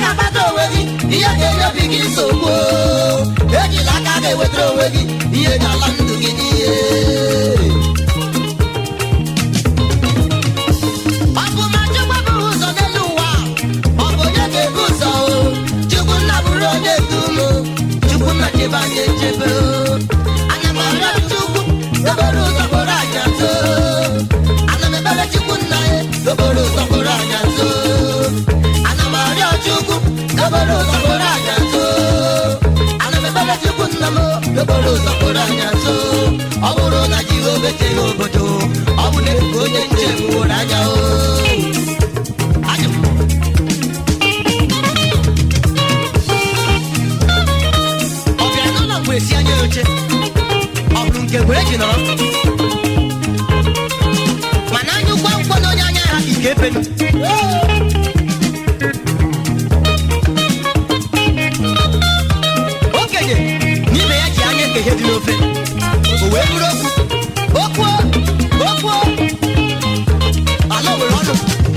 na-akpata onwe gị ihe ga-enye obi gị nsogbu ejila aka ga-ewetara onwe gị ihe ga-ala ndụ gị n'ihe ọ bụ ma chukwu bụrụ ụzọ n'elu ụwa ọ bụ onye ga-ebu ụzọ o chukwu nna bụrụ onye dum chukwu nna chebe anyị echebe o ana m arịọ chukwu dobere ụzọ kpọrọ anyị azụ ana m ekpere chukwu nna ya dobere ụzọ kpọrọ anyị azụ ana m arịọ chukwu dobere ụzọ kpọrọ anyị azụ ana m ekpere chukwu nna m dobere ụzọ kpọrọ anyị azụ ọ bụrụ na jehova echeghị obodo ọ bụ na efu onye nche wụrụ anya o Ajụ. ọ bịara n'ụlọ mgbe esi anya ya oche ọ bụrụ nke mgbe eji nọrọ mana anya ụgwọ akwụkwọ na onye anya ha ike efenu okenye n'ime ya ji anya eke ihe dị n'ofe o wee bụrụ okwu okwu okwu ala nwere ọnụ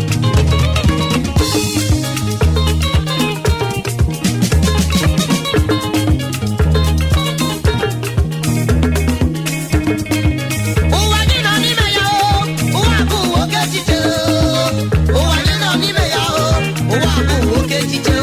ụwa gị nọ n'ime ya o ụwa bụ oke echiche o ụwa gị nọ n'ime ya o ụwa bụ oke echiche